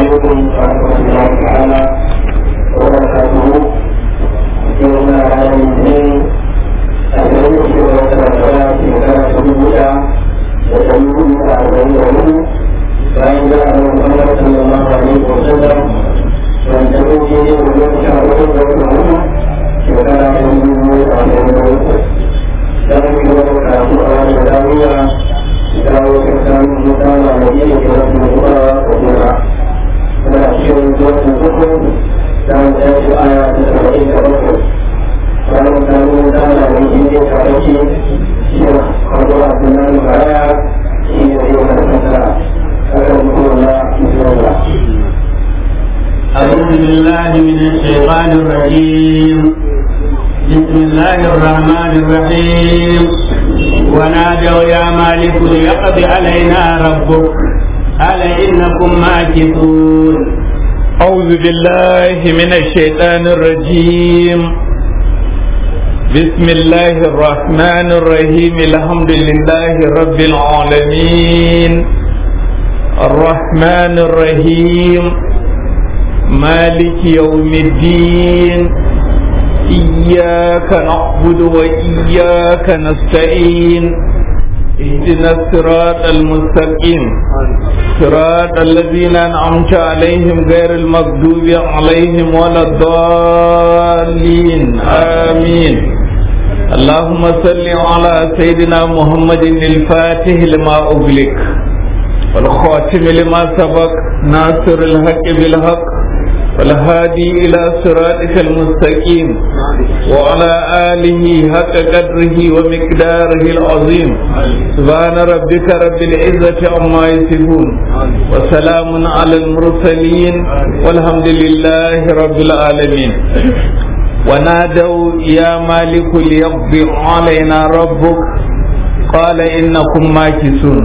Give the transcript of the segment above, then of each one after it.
عليكم ورحمة الله تعالى وبركاته يوم هذا الاثنين اليوم في وقت الصلاة في مكان سبوتا وسيكون أربعين يوم فإن جاء محمد صلى الله عليه وسلم وانتهوا به ويوم شهره ويوم شكرا لله عليه وسلم dan juga berkata orang berdaya kalau kita kita lagi kita berdoa berdoa berhasil untuk hukum dan satu ayat seperti itu kalau kamu kita lagi ini kaki ya kalau benar saya ini dia kata akan Allah insyaallah أعوذ بالله من الشيطان الرجيم بسم الله الرحمن الرحيم ونادوا يا مالك ليقض علينا ربك قال إنكم ماكثون أعوذ بالله من الشيطان الرجيم بسم الله الرحمن الرحيم الحمد لله رب العالمين الرحمن الرحيم مالك يوم الدين إياك نعبد وإياك نستعين اهدنا الصراط المستقيم صراط الذين أنعمت عليهم غير المغضوب عليهم ولا الضالين آمين اللهم صل على سيدنا محمد الفاتح لما أغلق والخاتم لما سبق ناصر الحق بالحق والهادي إلى صراطك المستقيم وعلى آله حق قدره ومقداره العظيم سبحان ربك رب العزة عما يصفون وسلام على المرسلين والحمد لله رب العالمين ونادوا يا مالك ليقضي علينا ربك قال إنكم ماكثون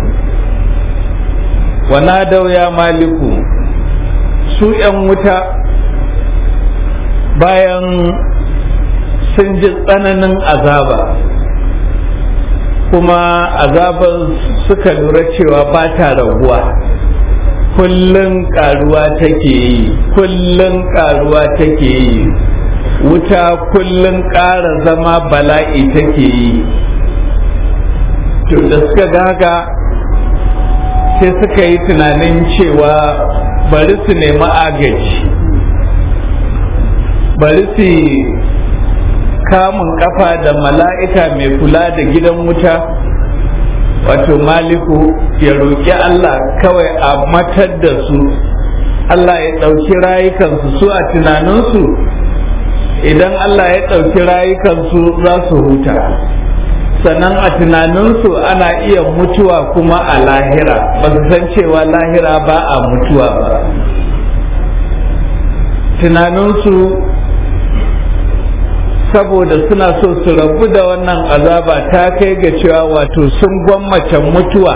ونادوا يا مالك su ‘yan wuta bayan sun ji tsananin azaba kuma azabar suka lura cewa ba ta raguwa kullum karuwa take yi kullum karuwa take yi wuta kullum ƙara zama bala'i take yi to da suka gaga sai suka yi tunanin cewa bari su nemi agaji bari su kamun kafa da mala'ika mai kula da gidan wuta wato maliku ya roƙi Allah kawai a matar da su Allah ya ɗauki rayukansu su a tunaninsu idan Allah ya ɗauki rayukansu za su huta sannan a tunaninsu ana iya mutuwa kuma a lahira ba su san cewa lahira ba a mutuwa ba tunaninsu saboda suna so su rabu da wannan azaba ta kai ga cewa wato sun gwammace mutuwa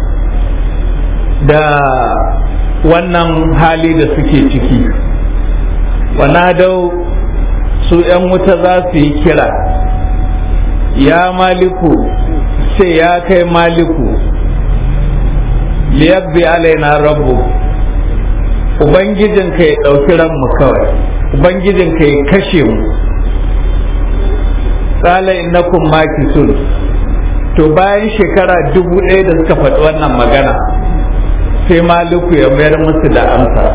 da wannan hali da suke ciki wanadau su 'yan wuta za su yi kira ya maliku sai ya kai maliku liyabbi alaina rabbu ubangijinka ya ɗauki ranmu kawai ubangijinka ya kashe mu tsala innakum makisun to bayan shekara dubu ɗaya da suka faɗi wannan magana sai maliku ya mayar musu da amsa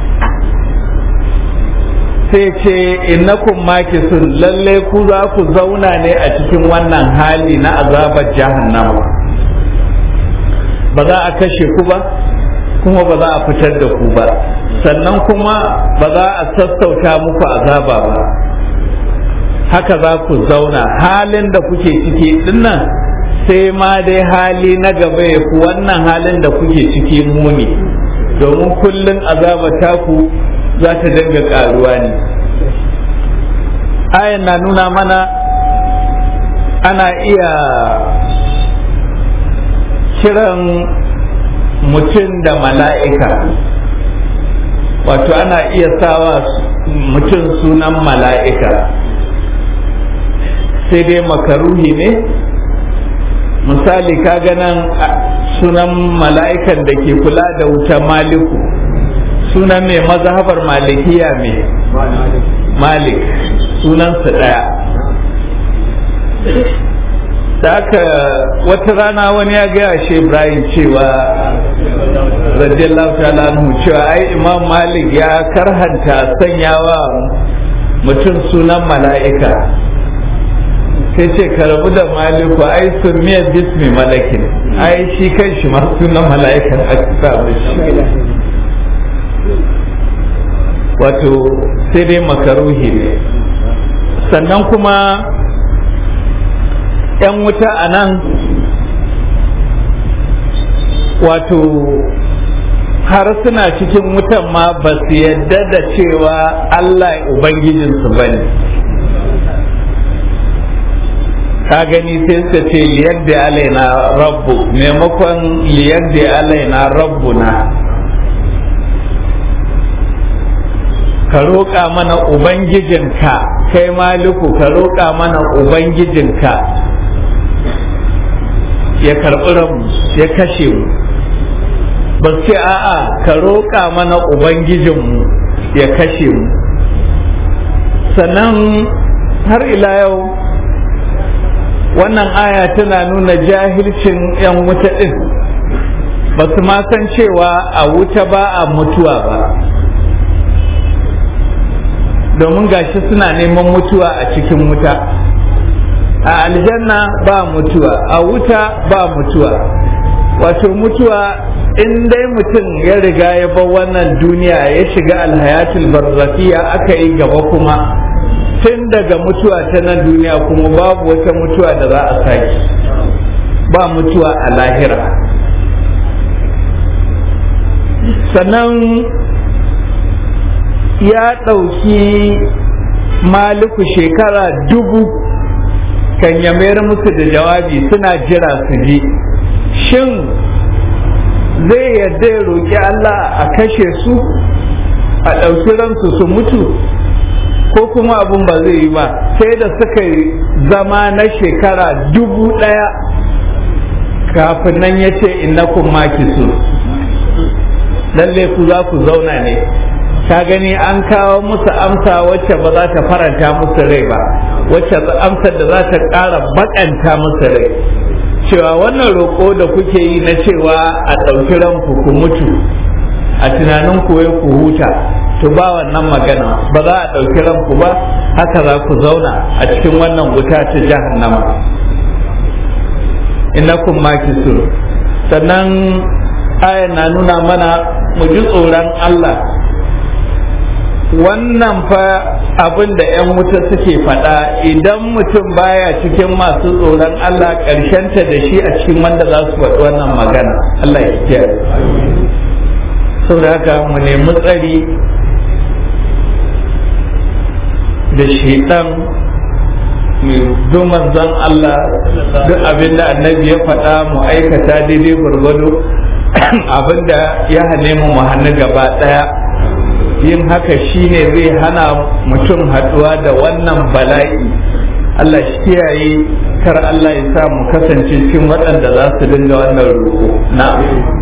sai ce innakum makisun lalle ku za ku zauna ne a cikin wannan hali na azabar jahannama ba za a kashe ku ba kuma ba za a fitar da ku ba sannan kuma ba za a sassauta muku azaba ba haka za ku zauna halin da kuke ciki dinnan sai ma dai hali na gaba ya ku wannan halin da kuke ciki muni domin kullum azaba taku za ta dinga karuwa ne ayan na nuna mana ana iya kiran mutum da mala'ika wato ana iya sawa mutum sunan mala'ika sai dai makaruhi ne misali kaga nan sunan mala'ikan da ke kula da wuta maliku sunan mai mazhabar malikiya mai malik sunansa ɗaya da aka wata rana wani ya gaya shi ibrahim cewa radiyallahu ta'ala anhu cewa ai imam malik ya karhanta sanyawa mutum sunan mala'ika sai ce ka rabu da maliku ai sun miyar bismi malakin ai shi kan shi ma sunan mala'ikan aka samu shi wato sai dai makaruhi ne sannan kuma 'yan wuta a nan wato har suna cikin wutan ma ba su yadda da cewa Allah Ubangijinsu ba ne ka gani sai suka ce liyar da alaina rabbu maimakon liyar da alaina rabbu na ka roƙa mana ubangijinka kai maliku ka roƙa mana ubangijinka ya karɓi ranmu ya kashe mu ba ce a'a ka roƙa mana ubangijinmu ya kashe mu sannan har ila yau wannan aya tana nuna jahilcin 'yan wuta ɗin ba su ma san cewa a wuta ba a mutuwa ba domin gashi suna neman mutuwa a cikin wuta a aljanna ba mutuwa a wuta ba mutuwa wato mutuwa in dai mutum ya riga ya bar wannan duniya ya shiga alhayatul barzakiya aka yi gaba kuma tun daga mutuwa ta nan duniya kuma babu wata mutuwa da za a sake ba mutuwa a lahira sannan ya ɗauki maliku shekara dubu kan ya mayar musu da jawabi suna jira su ji shin zai yarda ya roƙi Allah a kashe su a ɗauki ransu su mutu ko kuma abun ba zai yi ba sai da suka yi zama na shekara dubu ɗaya kafin nan ya ce innakum makisu lalle ku za ku zauna ne ka gani an kawo musu amsa wacce ba za ta faranta musu rai ba wacce amsar da za ta ƙara bakanta musu rai cewa wannan roƙo da kuke yi na cewa a ɗauki ranku ku mutu a tunanin ku ku huta to ba wannan magana ba za a ɗauki ranku ba haka za ku zauna a cikin wannan wuta ta jahannama innakum makisur sannan ayan na nuna mana mu ji tsoron Allah wannan fa abin da 'yan wuta suke faɗa idan mutum baya cikin masu tsoron Allah ƙarshenta da shi a cikin wanda za su faɗi wannan magana Allah ya kiyaye saboda haka mu nemi tsari da shaitan mai zo manzon Allah duk abin da annabi ya faɗa mu aikata daidai gwargwado abin da ya hane mu mu hannu gaba ɗaya yin haka shine zai hana mutum haɗuwa da wannan bala'i Allah shi kiyaye kar Allah ya sa mu kasance cikin waɗanda za su dinga wannan roƙo na'am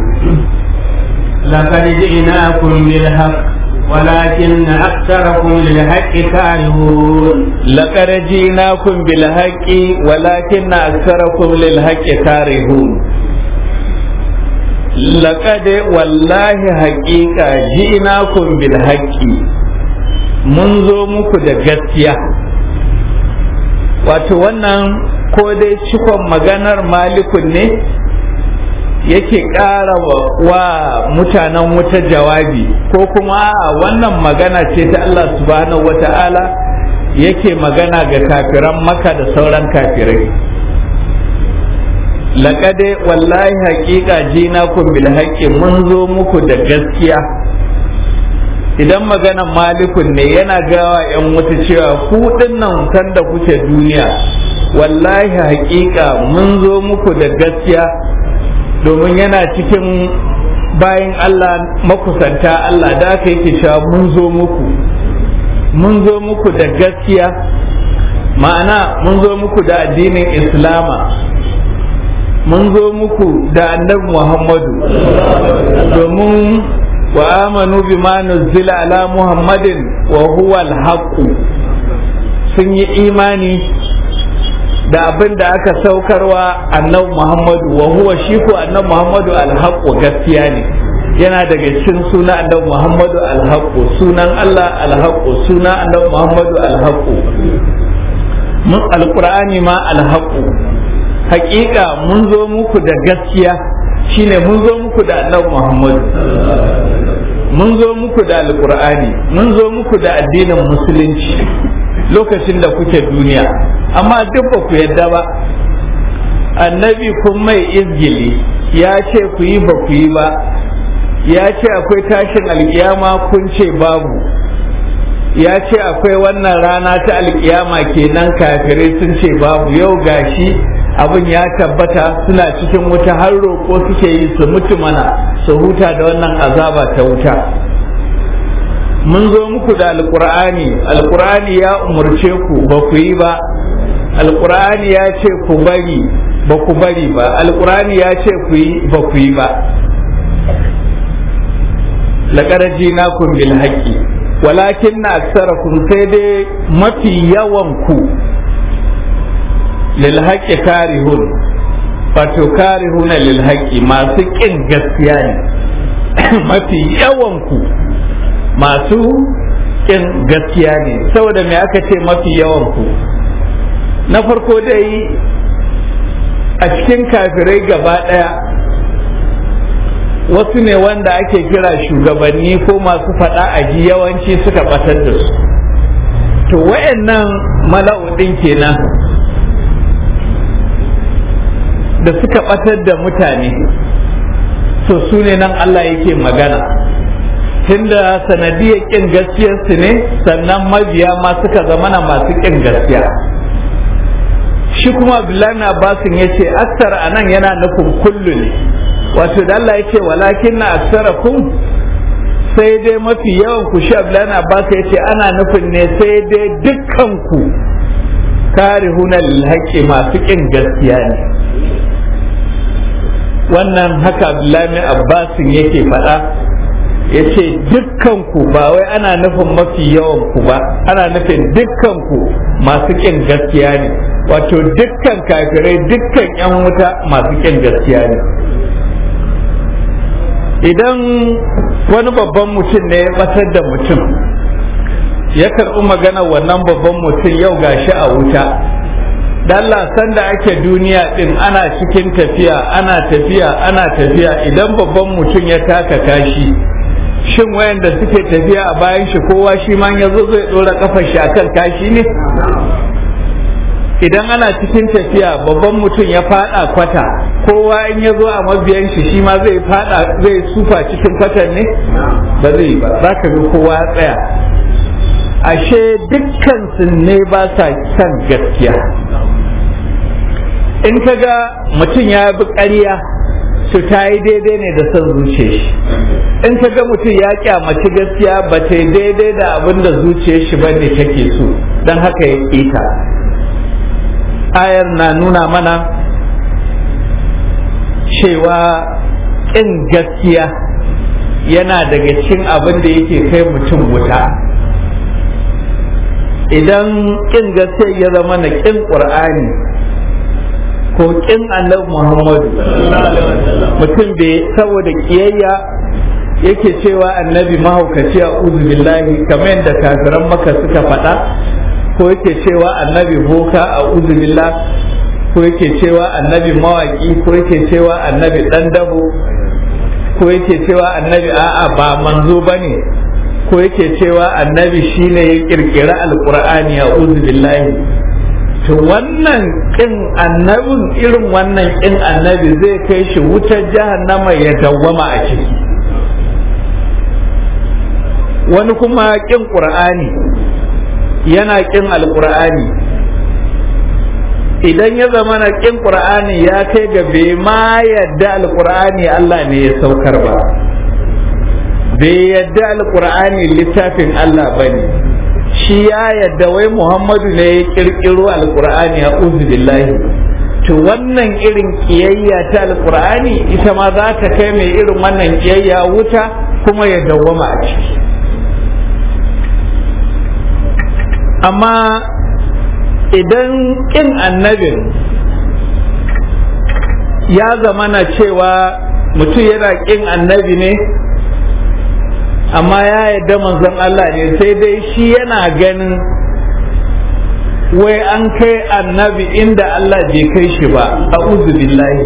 لقد جئناكم بالحق ولكن أكثركم للحق كارهون لقد جئناكم بالحق ولكن أكثركم للحق كارهون لقد والله حقيقة جئناكم بالحق منذ muku da gaskiya wato wannan ko dai cikon maganar malikun ne yake ƙara wa mutanen wuta jawabi ko kuma wannan magana ce ta Allah subhanahu wata'ala yake magana ga kafiran maka da sauran kafirai laƙade wallahi haƙiƙa jina kun bil haƙƙi mun zo muku da gaskiya idan maganan malikun ne yana gawa 'yan wuta cewa ku nan kan da kuke duniya wallahi haƙiƙa mun zo muku da gaskiya domin yana cikin bayan Allah makusanta Allah da aka yake cewa mun zo muku mun zo muku da gaskiya ma'ana mun zo muku da addinin islama mun zo muku da annabi muhammadu domin wa amanu bima nuzila ala muhammadin wa huwa al sun yi imani da abin da aka saukarwa annabi muhammadu wa huwa shi ko annabi muhammadu alhaqqu gaskiya ne yana daga cikin suna annabi muhammadu alhaqqu sunan allah alhaqqu suna annabi muhammadu alhaqqu mun alqur'ani ma alhaqqu haƙiƙa mun zo muku da gaskiya shine mun zo muku da annabi muhammadu mun zo muku da alqur'ani mun zo muku da addinin musulunci lokacin da kuke duniya amma duk ba ku yadda ba annabi kun mai izgili ya ce ku yi ba ku yi ba ya ce akwai tashin alkiyama kun ce babu ya ce akwai wannan rana ta alkiyama kenan kafirai sun ce babu yau gashi abin ya tabbata suna cikin wuta har roƙo suke yi su mutu mana su huta da wannan azaba ta wuta mun zo muku da alkur'ani alkur'ani ya umarce ku ba ku yi ba alkur'ani ya ce ku bari ba ku bari ba alkur'ani ya ce ku yi ba ku yi ba laƙaraji na kun bil haƙƙi walakin na aksarakum sai dai mafi yawan ku lil haƙƙi karihun wato karihuna lil haƙƙi masu ƙin gaskiya ne mafi yawan ku masu ƙin gaskiya ne saboda me aka ce mafi yawan ku na farko dai a cikin kafirai gaba ɗaya wasu ne wanda ake kira shugabanni ko masu faɗa a ji yawanci suka ɓatar da su to wayannan mala'udin kenan da suka ɓatar da mutane to su ne nan Allah yake magana tunda sanadiyar kin gaskiyarsu ne sannan mabiya ma suka zamana masu kin gaskiya shi kuma abdullahi abbasin ya ce aksar a nan yana nufin kullu ne wato da Allah ya ce walakin na aksara kun sai dai mafi yawan ku shi abdullahi abbas ya ce ana nufin ne sai dai dukkan ku karihuna lilhaƙi masu kin gaskiya ne wannan haka abdullahi abbasin yake faɗa ya ce dukkanku ba wai ana nufin mafi yawanku ba ana nufin dukkanku masu ƙin gaskiya ne wato dukkan kafirai dukkan 'yan wuta masu ƙin gaskiya ne idan wani babban mutum ne ya batar da mutum ya karɓi magana wannan babban mutum yau gashi a wuta Allah sanda ake duniya din ana cikin tafiya ana tafiya ana tafiya idan babban mutum ya taka kashi shin wayanda suke tafiya a bayan shi kowa shi ma ya zo zai dora kafar shi akan kashi ne idan ana cikin tafiya babban mutum ya fada kwata kowa in ya zo a mabiyan shi shi ma zai fada zai sufa cikin kwatan ne ba zai ba za ka ga kowa ya tsaya ashe dukkan su ne ba sa son gaskiya in ka ga mutum ya bi ƙarya to ta yi daidai ne da son zuciya shi in ka ga mutum ya kyamaci gaskiya ba ta yi daidai da abin da zuciyar shi ba ne take so don haka ya ƙita ayar na nuna mana cewa ƙin gaskiya yana daga cikin abin da yake kai mutum wuta idan ƙin gaskiya ya zama na ƙin ƙur'ani ko ƙin annabi muhammadu mutum da saboda ƙiyayya yake cewa annabi mahaukaci a billahi kamar yadda kafiran maka suka faɗa ko yake cewa annabi boka a billah ko yake cewa annabi mawaki ko yake cewa annabi ɗan dabo ko yake cewa annabi a'a ba manzo ba ne ko yake cewa annabi shine ya ƙirƙiri alƙur'ani a billahi to wannan ƙin annabin irin wannan ƙin annabi zai kai shi wutar jahannama ya dawwama a ciki wani kuma ƙin ƙur'ani yana ƙin alƙur'ani idan ya zama na ƙin ƙur'ani ya kai ga bai ma yadda alƙur'ani Allah ne ya saukar ba bai yadda alƙur'ani littafin Allah ba ne shi ya yadda wai Muhammadu ne ya ƙirƙiro alƙur'ani a billahi to wannan irin kiyayya ta alkur'ani ita ma za ta kai mai irin wannan kiyayya wuta kuma ya dawwama a ciki amma idan ƙin annabin ya zamana cewa mutum yana ƙin annabi ne amma ya yarda manzon Allah ne sai dai shi yana ganin wai an kai annabi inda Allah bai kai shi ba a billahi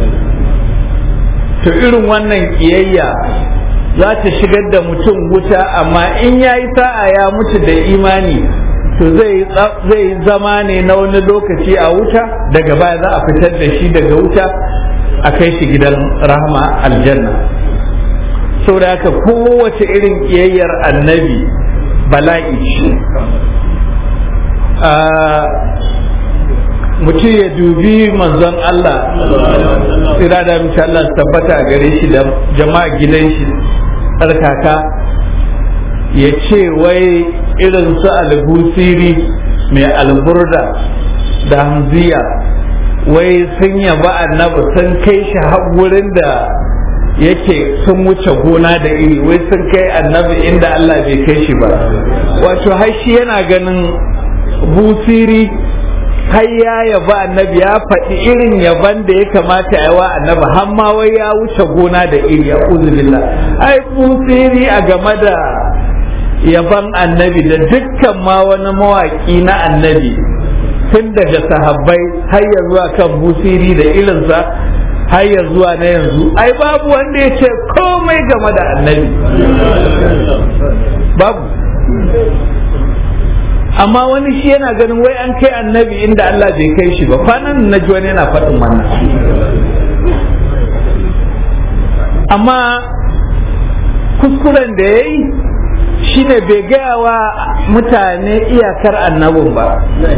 to irin wannan kiyayya za ta shigar da mutum wuta amma in ya yi sa'a ya mutu da imani to zai zama ne na wani lokaci a wuta daga baya za a fitar da shi daga wuta a kai shi gidan rahama aljanna saboda haka kowace irin kiyayyar annabi bala'i mutum ya dubi manzon Allah tsira da mace Allah su tabbata a gare shi da jama'a gidan shi tsarkaka ya ce wai irin su albusiri mai alburda da hamziya wai sun yaba annabi sun kai shi wurin da yake sun wuce gona da iri wai sun kai annabi inda Allah bai kai shi ba wato har shi yana ganin busiri har ya yaba annabi ya faɗi irin yaban da ya kamata ya wa annabi har ma wai ya wuce gona da iri ya billah ai busiri a game da yaban annabi da dukkan ma wani mawaƙi na annabi tun daga sahabbai har ya zuwa kan busiri da irinsa har ya zuwa na yanzu ai babu wanda ya ce komai game da annabi babu amma wani shi yana ganin wai an kai annabi inda Allah bai kai shi ba kwanan na ji wani yana faɗin wannan amma kuskuren da ya yi shine bai gaya wa mutane iyakar annabin ba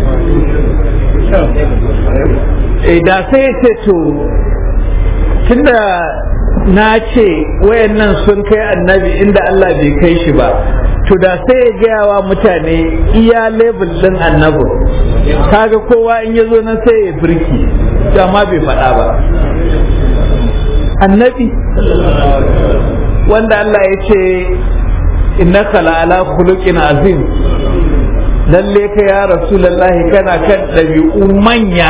da sai ya ce to tunda na ce wayannan sun kai annabi inda Allah bai kai shi ba to da sai ya gaya wa mutane iya lebel din annabin kaga kowa in ya zo nan sai ya birki amma bai faɗa ba annabi wanda Allah ya ce innaka la'ala khuluqin azim lalle ka ya rasulullahi kana kan ɗabi'u manya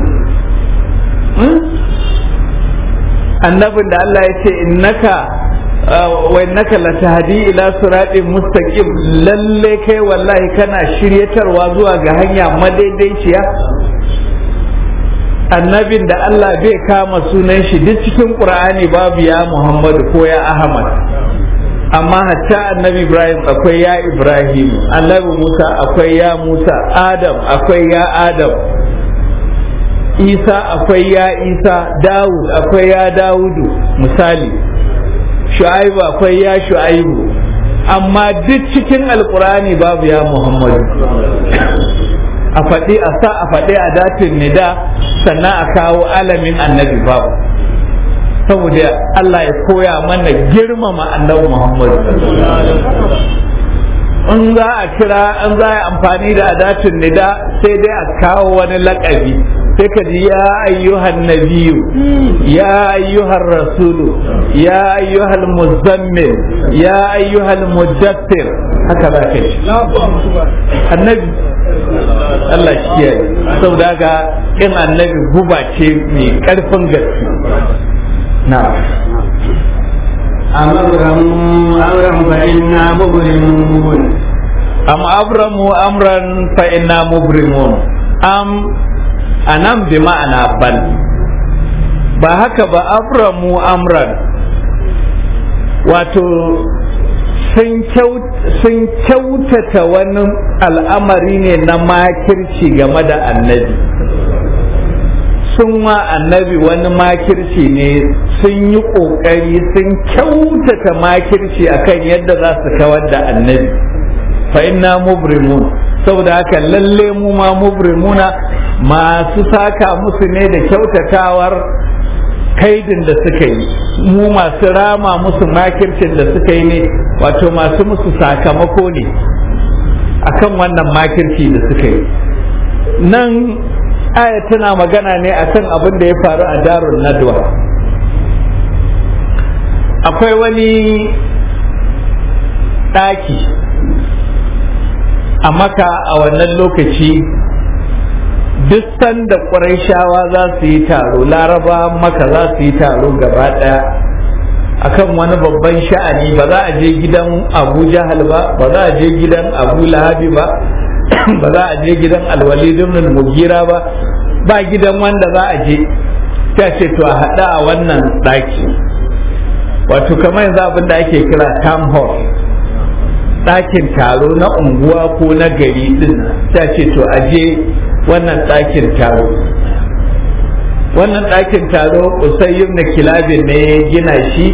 annabin da Allah ya ce innaka wa innaka latahdi ila siratin mustaqim lalle kai wallahi kana shiryatarwa zuwa ga hanya madaidaiciya annabin da Allah bai kama sunan shi duk cikin qur'ani babu ya Muhammadu ko ya Ahmad amma hatta annabi Ibrahim akwai ya Ibrahim annabi Musa akwai ya Musa Adam akwai ya Adam Isa akwai ya Isa Dawud akwai ya Dawudu misali Shu'aibu akwai ya Shu'aibu amma duk cikin alkurani babu ya Muhammadu a faɗi a sa a faɗi a datin nida sannan a kawo alamin annabi babu saboda Allah ya koya mana girmama annabi Muhammadu in za a kira in za a amfani da adatin nida sai dai a kawo wani lakabi sai ka ji ya ayyuhan nabiyu ya ayyuhan rasulu ya ayyuhal muzammil ya ayyuhal muddathir haka za ka ji annabi Allah shi kiyaye saboda haka in annabi guba ce mai karfin gaske na أم أبرموا أمرا فإنا مبرمون am abramu amran fa inna mubrimun am anan bi ma'ana bal ba haka ba abramu amran wato sun kyautata wani al'amari ne na makirci game da annabi sun wa annabi wani makirci ne sun yi ƙoƙari sun kyautata makirci akan yadda za su kawar da annabi fa inna mubrimun saboda haka lalle mu ma mubrimuna masu saka musu ne da kyautatawar kaidin da suka yi mu masu rama musu makircin da suka yi ne wato masu musu sakamako ne akan wannan makirci da suka yi nan aya tana magana ne akan abin da ya faru a darun nadwa akwai wani ɗaki a maka a wannan lokaci duk sanda ƙwarai za su yi taro laraba maka za su yi taro gaba ɗaya akan wani babban sha'ani ba za a je gidan abu jahal ba ba za a je gidan abu lahabi ba ba za a je gidan alwalid ibn mugira ba ba gidan wanda za a je ta ce to a haɗa a wannan ɗaki wato kamar yanzu abin da ake kira town hall ɗakin taro na unguwa ko na gari din ta ce to a je wannan ɗakin taro wannan ɗakin taro usayyum na kilabin ne ya gina shi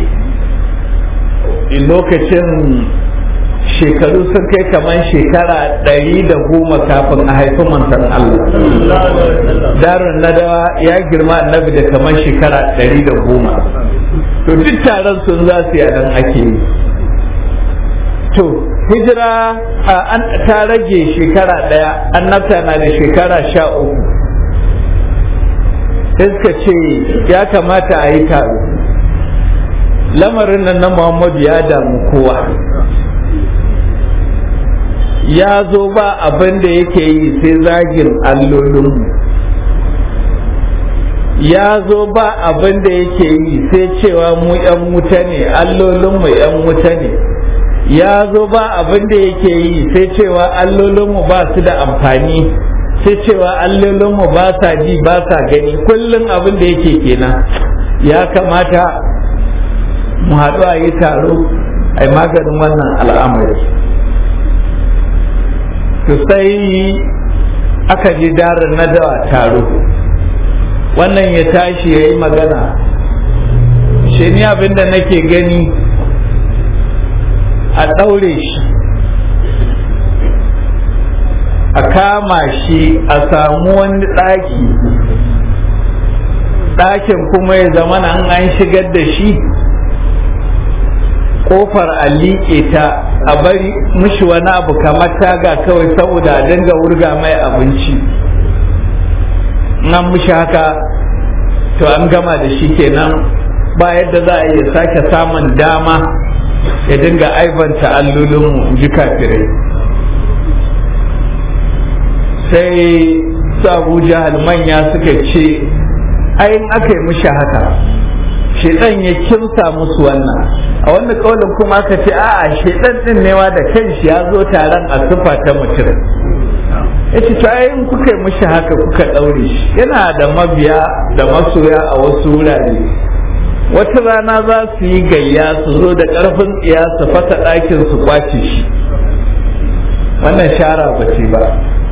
lokacin shekaru sun kai kamar shekara ɗari da goma kafin a haifi manzon Allah darun nadawa ya girma annabi da kamar shekara ɗari da goma to duk taron sun za su nan ake yi to hijira an ta rage shekara ɗaya annabta na da shekara sha uku sai suka ce ya kamata a yi taro lamarin nan na muhammadu ya damu kowa ya zo ba abin da yake yi sai zagin allolinmu ya zo ba abin da yake yi sai cewa mu 'yan wuta ne allolinmu 'yan wuta ne ya zo ba abin da yake yi sai cewa allolinmu ba su da amfani sai cewa allolinmu ba sa ji ba sa gani kullum abin da yake kenan ya kamata mu haɗu a yi taro a yi maganin wannan al'amari to sai aka ji darin na dawa taro wannan ya tashi ya yi magana shi ni abin da nake gani a ɗaure shi a kama shi a samu wani ɗaki ɗakin kuma ya zama an an shigar da shi ƙofar a liƙe ta a bari mishi wani abu kamar taga kawai saboda a dinga wurga mai abinci nan mishi haka to an gama da shi kenan ba yadda za a iya sake samun dama ya dinga aibanta allolinmu ji kafirai sai su abu jahal manya suka ce ayin aka yi mishi haka shedan ya kimsa musu wannan a wannan kaulin kuma aka ce a'a shedan din newa da kanshi ya zo taron a sufa ta mutum ya ce to ayin kuka yi mishi haka kuka ɗaure shi yana da mabiya da masoya a wasu wurare wata rana za su yi gayya su zo da ƙarfin tsiya su fasa ɗakin su kwace shi wannan shara ba ce ba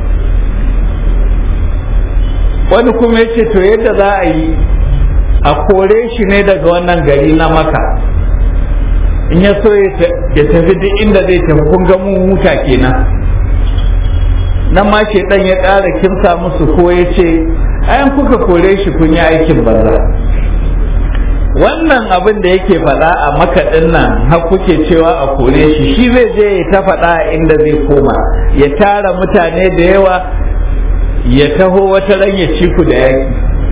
wani kuma ya ce to yadda za a yi a kore shi ne daga wannan gari na maka in ya so ya tafi duk inda zai tafi kun ga mun huta kenan nan ma ke dan ya ƙara kimsa musu ko ya ce ayan kuka kore shi kun yi aikin banza wannan abin da yake faɗa a makaɗin nan har kuke cewa a kore shi shi zai je ya ta faɗa inda zai koma ya tara mutane da yawa ya taho wata ran ya ci ku da yaki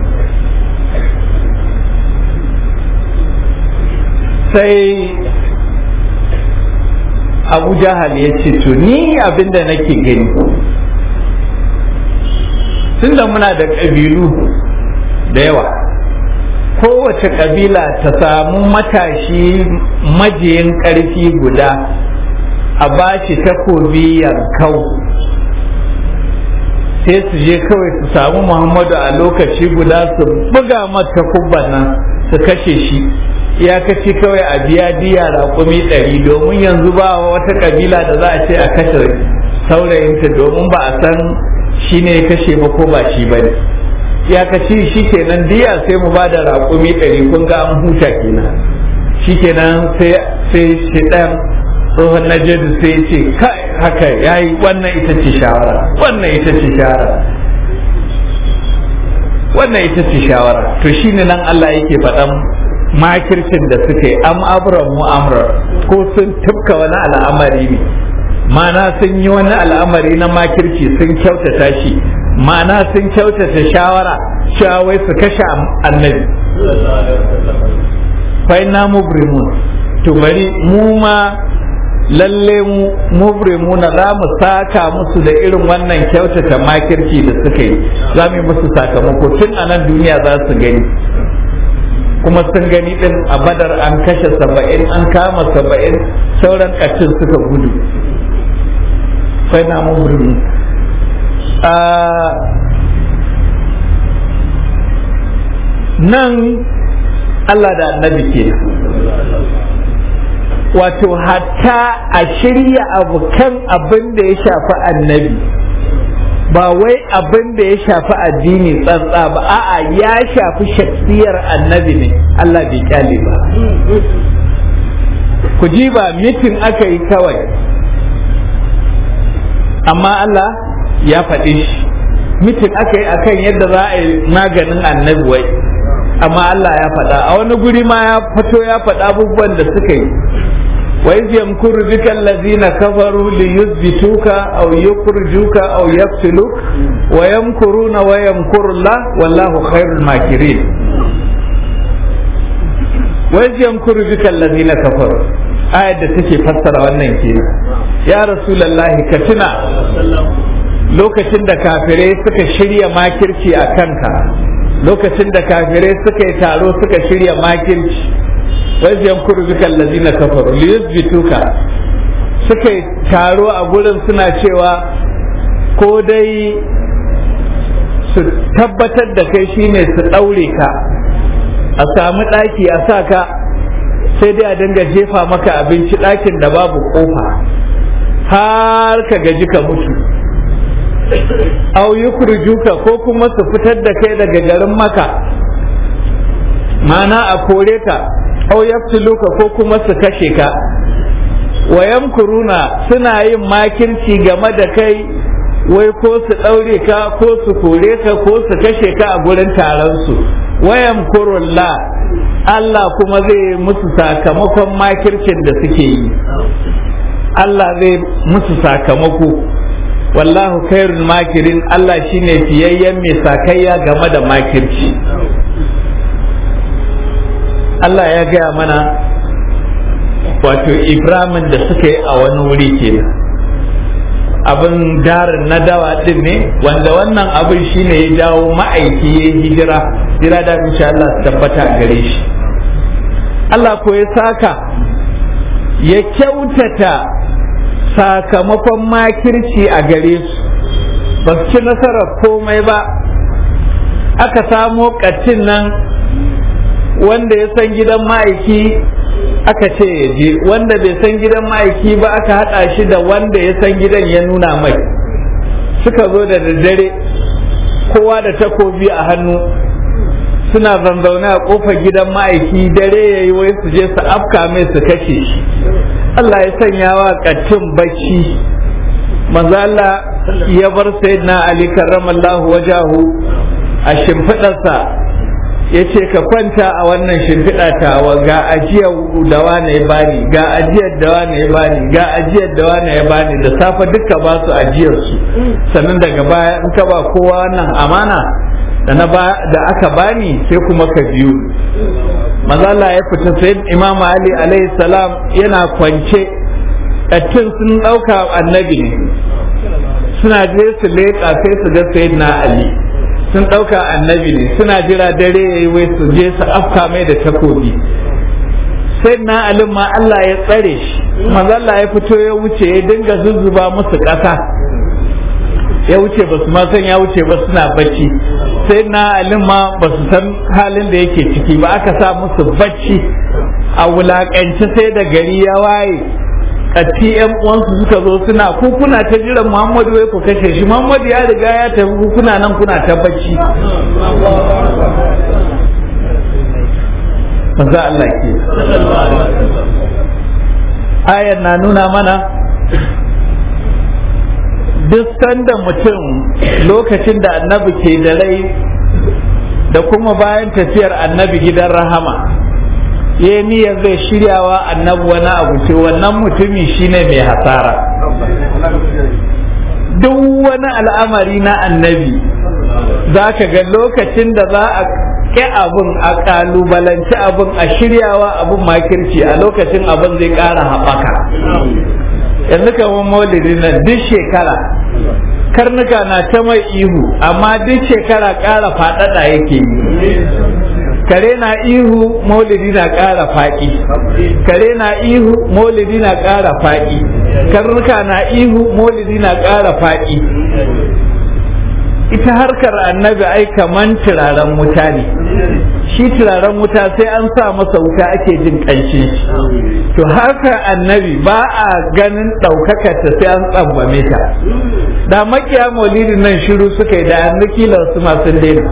sai abu jahal ya ce to ni abinda nake gani tunda muna da ƙabilu da yawa kowace ƙabila ta samu matashi majiyin ƙarfi guda a bashi takobi yankau sai su je kawai su samu muhammadu a lokaci guda su buga mata kubban nan su kashe shi iyakaci kawai a biya diya raƙumi ɗari domin yanzu ba wata ƙabila da za a ce a kashe saurayinta domin ba a san shi ne ya kashe ba ko ba shi ba ne iyakaci shi kenan diya sai mu ba da raƙumi ɗari kun ga an huta kenan shi kenan sai shi ɗan tsohon najeriya sai ce kai haka yayi wannan ita ce shawara wannan ita ce shawara wannan ita ce shawara to shine nan Allah yake faɗan makircin da suka yi am abran mu amrar ko sun tufka wani al'amari ne mana sun yi wani al'amari na makirci sun kyautata shi ma'ana sun kyautata shawara cewa wai su kashe annabi fai na mubrimun to bari mu ma lalle mu mubrimuna za mu saka musu da irin wannan kyautata makirci da suka yi za mu yi musu sakamako tun a nan duniya za su gani kuma sun gani din a badar an kashe saba'in an kama saba'in sauran kacin suka gudu fai na mubrimun nan Allah da annabi ke wato hatta a shirya abu kan abin da ya shafi annabi ba wai abin da ya shafi addini tsantsa ba a'a ya shafi shaksiyar annabi ne Allah bai kyale ba ku ji ba mitin aka yi kawai amma Allah ya faɗi shi mitin aka yi akan yadda za a yi maganin annabi wai amma Allah ya faɗa a wani guri ma ya fito ya faɗa abubuwan da suka yi wa iz yamkuru bika allazina kafaru li yuthbituka aw yukhrijuka aw yaqtuluk wa yamkuruna wa yamkuru Allah wallahu khairul makirin wa iz yamkuru bika allazina kafaru ayat da take fassara wannan kenan ya rasulullahi ka tuna lokacin da kafirai suka shirya makirci a kanka lokacin da kafirai suka yi taro suka shirya makirci wai zai kuru bika allazina kafaru li yuthbituka suka yi taro a gurin suna cewa ko dai su tabbatar da kai shine su daure ka a samu daki a sa ka sai dai a dinga jefa maka abinci dakin da babu kofa har ka gaji ka mutu au yukhrijuka ko kuma su fitar da kai daga garin maka mana a kore ka au yaftuluka ko kuma su kashe ka wa yamkuruna suna yin makirci game da kai wai ko su ɗaure ka ko su kore ka ko su kashe ka a gurin taron su wayan kurulla Allah kuma zai musu sakamakon makircin da suke yi Allah zai musu sakamako wallahu khairul makirin Allah shine fiyayyen mai sakayya game da makirci Allah ya gaya mana wato Ibrahimin da suka yi a wani wuri kenan abin darin na dawa din ne wanda wannan abin shine ya jawo ma'aiki ya hijira jira da insha Allah su tabbata gare shi Allah ko ya saka ya kyautata sakamakon makirci a gare su ba su ci nasarar komai ba aka samo ƙaccin nan wanda ya san gidan ma'aiki aka ce ya je wanda bai san gidan ma'aiki ba aka haɗa shi da wanda ya san gidan ya nuna mai suka zo da daddare kowa da takobi a hannu suna zanzaune a kofar gidan ma'aiki dare ya yi wai su je su afka mai su kashe shi Allah ya sanya wa ƙaccin bacci manzo Allah ya bar sayyidina Ali karramallahu wajahu a shimfiɗarsa ya ce ka kwanta a wannan shimfiɗa tawa ga ajiyar da wane ya bani ga ajiyar da wane ya bani ga ajiyar da wane ya bani da safe duka ba su ajiyar su sannan daga baya in ka ba kowa wannan amana da na ba da aka bani sai kuma ka biyu mazala ya fita sai imam ali alaihi salam yana kwance ƙattin sun ɗauka annabi ne suna je su leƙa sai su ga sayyidina ali sun ɗauka annabi ne suna jira dare ya yi wai su je su afka mai da takobi sai na alim ma Allah ya tsare shi manzo Allah ya fito ya wuce ya dinga zuzzuba musu ƙasa ya wuce ba su ma san ya wuce ba suna bacci sai na alim ma ba su san halin da yake ciki ba aka sa musu bacci a wulaƙance sai da gari ya waye katti yan uwansu suka zo suna ku kuna ta jiran Muhammadu wai ku kashe shi Muhammadu ya riga ya tafi ku kuna nan kuna ta bacci manzo Allah ke ayar na nuna mana duk sanda mutum lokacin da annabi ke da rai da kuma bayan tafiyar annabi gidan rahama ya niyyar zai shiryawa annabi wani abu ce wannan mutumi shine mai hasara duk wani al'amari na annabi za ka ga lokacin da za a ƙi abin a ƙalubalanci abin a shiryawa abin makirci a lokacin abin zai ƙara haɓaka yanzu kamar maulidi na duk shekara karnuka na ta mai ihu amma duk shekara ƙara faɗaɗa yake yi kare na ihu maulidi na ƙara faƙi kare na ihu maulidi na ƙara faƙi karnuka na ihu maulidi na ƙara faƙi ita harkar annabi ai kaman turaren wuta ne shi turaren wuta sai an sa masa wuta ake jin ƙanshin shi to harkar annabi ba a ganin ɗaukakarta sai an tsambame ta da makiya maulidin nan shiru suka yi da yanzu kila su masu daina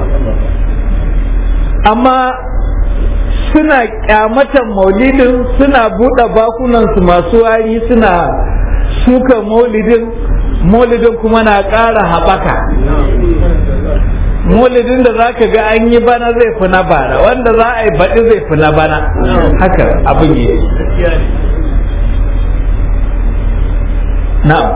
amma suna kyamatan maulidin suna buɗe bakunansu masu wari suna suka maulidin maulidin kuma na ƙara haɓaka maulidin da za ka ga an yi bana zai fi na bara wanda za a yi baɗi zai fi na bana haka abin yi na'am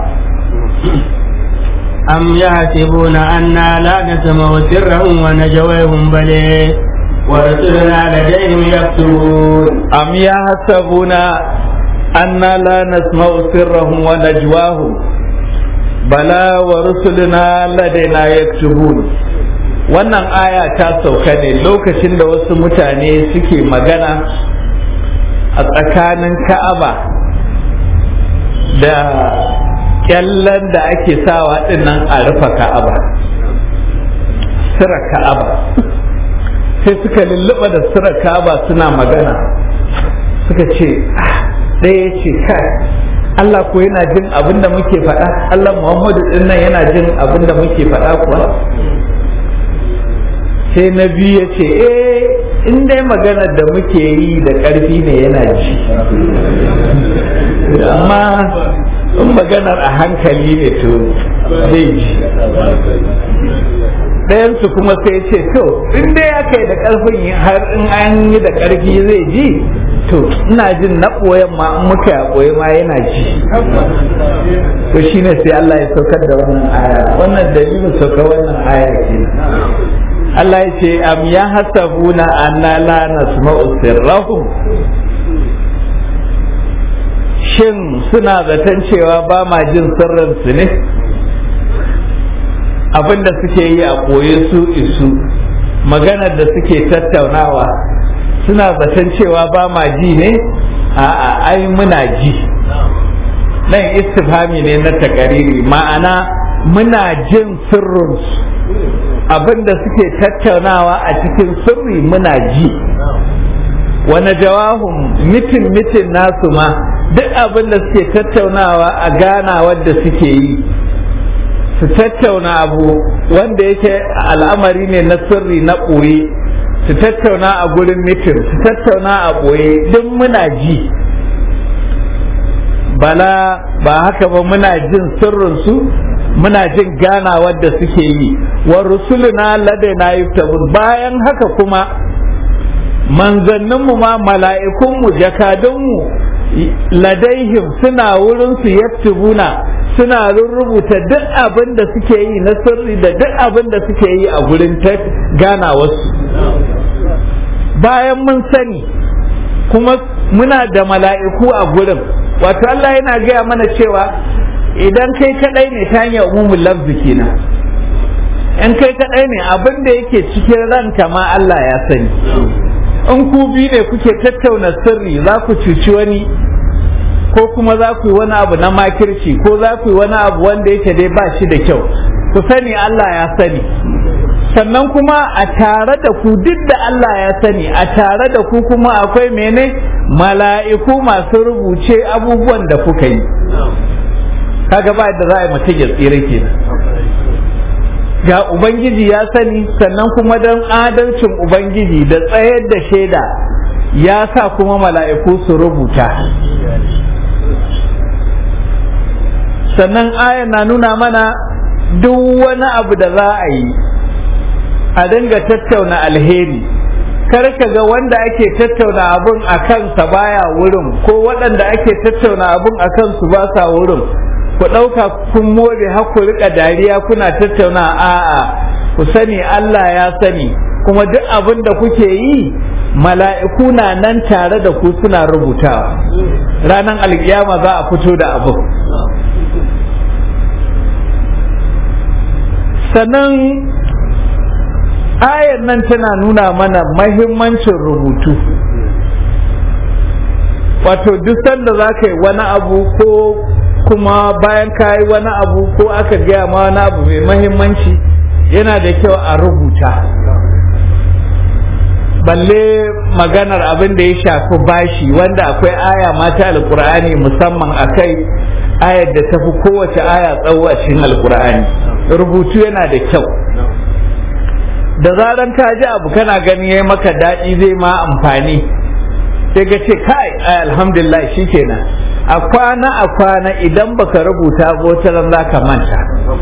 أم يحسبون أنا لا نسمع سرهم ونجويهم بل ورسلنا لديهم يكتبون أم يحسبون أنا لا نسمع سرهم ونجواهم بلى ورسلنا لدينا يكتبون wannan aya ta sauka ne lokacin da wasu mutane suke magana a tsakanin ka'aba da kyallan da ake sawa dinnan a rufe ka'aba sira ka'aba sai suka lulluɓa da sira ka'aba suna magana suka ce ɗaya ce kai Allah ko yana jin abin da muke faɗa Allah Muhammadu din nan yana jin abin da muke faɗa kuwa sai na biyu ya ce eh in dai maganar da muke yi da ƙarfi ne yana ji amma in maganar a hankali ne to zai ji ɗayansu kuma sai ce to in dai aka yi da ƙarfin har in an yi da ƙarfi zai ji to ina jin na ɓoyen ma in muka ya ɓoye ma yana ji to shine sai Allah ya saukar da wannan aya wannan dalilin saukar wannan aya ke Allah ya ce am ya hasabuna anna la nasma'u sirrahum shin suna zaton cewa ba ma jin sirrinsu ne abinda suke yi a ɓoye su isu maganar da suke tattaunawa suna zaton cewa ba ma ji ne a'a ai muna ji nan istifhami ne na takariri ma'ana muna jin sirrinsu abinda suke tattaunawa a cikin sirri muna ji wani jawahun mitin mitin nasu ma duk abin da suke tattaunawa a gana wadda suke yi su tattauna abu wanda yake al'amari ne na sirri na ɓoye su tattauna a gurin mitin su tattauna a ɓoye duk muna ji bala ba haka ba muna jin sirrinsu muna jin gana wadda suke yi wa rusuluna ladaina yuktabun bayan haka kuma manzanninmu ma mala'ikunmu jakadunmu ladaihim suna wurinsu yaktubuna suna rubuta duk abin da suke yi na sirri da duk abin da suke yi a gurin ta gana wasu bayan mun sani kuma muna da mala'iku a gurin wato Allah yana gaya mana cewa idan kai kadai ne ta hanyar umumin lafzi kenan in kai kadai ne abin da yake cikin ranka ma Allah ya sani in ku biyu ne kuke tattauna sirri za ku cuci wani ko kuma za ku yi wani abu na makirci ko za ku yi wani abu wanda yake dai ba shi da kyau ku sani Allah ya sani sannan kuma a tare da ku duk da Allah ya sani a tare da ku kuma akwai mene mala'iku masu rubuce abubuwan da kuka yi kaga ba da za a yi mutum ya tsira kenan ga Ubangiji ya sani sannan kuma don adalcin Ubangiji da tsayar da shaida ya sa kuma mala'iku su rubuta sannan aya na nuna mana duk wani abu da za a yi a dinga tattauna alheri kar ka ga wanda ake tattauna abun a kansa baya wurin ko waɗanda ake tattauna abun a kansu ba sa wurin ku ɗauka kun more har ku rika dariya kuna tattauna a'a ku sani Allah ya sani kuma duk abin da kuke yi mala'iku na nan tare da ku suna rubutawa ranar alkiyama za a fito da abin sannan ayar nan tana nuna mana mahimmancin rubutu wato duk sanda za ka yi wani abu ko kuma bayan ka yi wani abu ko aka gaya ma wani abu mai mahimmanci yana da kyau a rubuta balle maganar abin da ya shafi bashi wanda akwai aya mata alkur'ani musamman a kai ayar da tafi kowace aya tsawo a cikin alkur'ani rubutu yana da kyau da zaran ka ji abu kana gani ya maka daɗi zai ma amfani sai ka ce kai alhamdulillah shikenan a kwana a kwana idan baka rubuta botaran za ka manta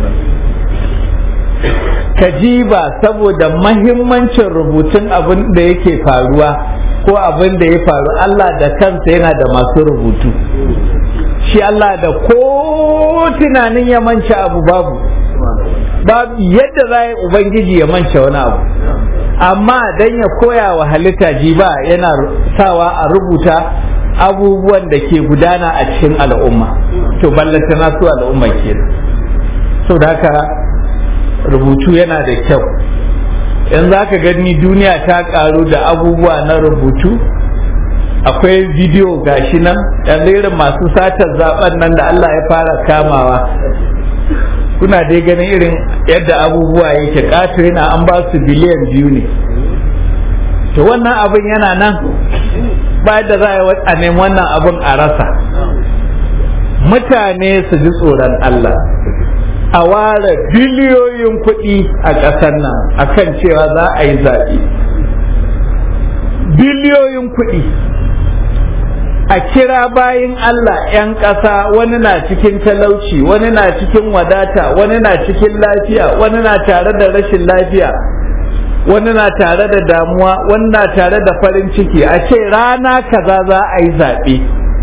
ka ji ba saboda mahimmancin rubutun abin da yake faruwa ko abin da ya faru Allah da kansa yana da masu rubutu shi Allah da ko tunanin ya manci abu babu babu yadda za yi ubangiji ya mance wani abu amma dan ya koya wa halitta ji ba yana sawa a rubuta abubuwan da ke gudana a cikin al'umma to ballanta na su al'umma kenan sau da haka rubutu yana da kyau in za ka gani duniya ta karu da abubuwa na rubutu akwai bidiyo gashi nan yanzu irin masu satar zaben nan da Allah ya fara kamawa kuna dai ganin irin yadda abubuwa yake ƙato yana an ba su biliyan biyu ne to wannan abin yana nan ba da za a nemi wannan abin a rasa mutane su ji tsoron Allah a ware biliyoyin kuɗi a ƙasar nan akan cewa za a yi zaɓe biliyoyin kuɗi a kira bayin Allah 'yan ƙasa wani na cikin talauci wani na cikin wadata wani na cikin lafiya wani na tare da rashin lafiya wani na tare da damuwa wani na tare da farin ciki a ce rana kaza za a yi zaɓe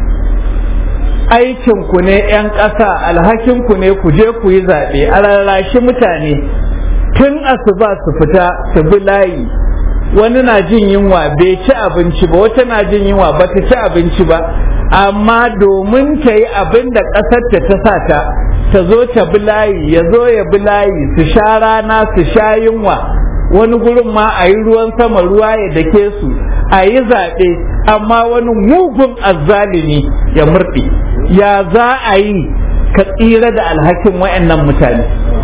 aikinku ne 'yan ƙasa alhakinku ne ku je ku yi zaɓe a rarrashi mutane tun asuba su fita su bi layi wani na jin yunwa bai ci abinci ba wata na jin yunwa ba ta ci abinci ba amma domin ta yi abin da ƙasar ta ta sa ta ta zo ta bi layi ya zo ya bi layi su sha rana su sha yunwa wani gurin ma a yi ruwan sama ruwa ya dake su a yi zaɓe amma wani mugun azzalimi ya murɗe ya za a yi ka tsira da alhakin wayannan mutane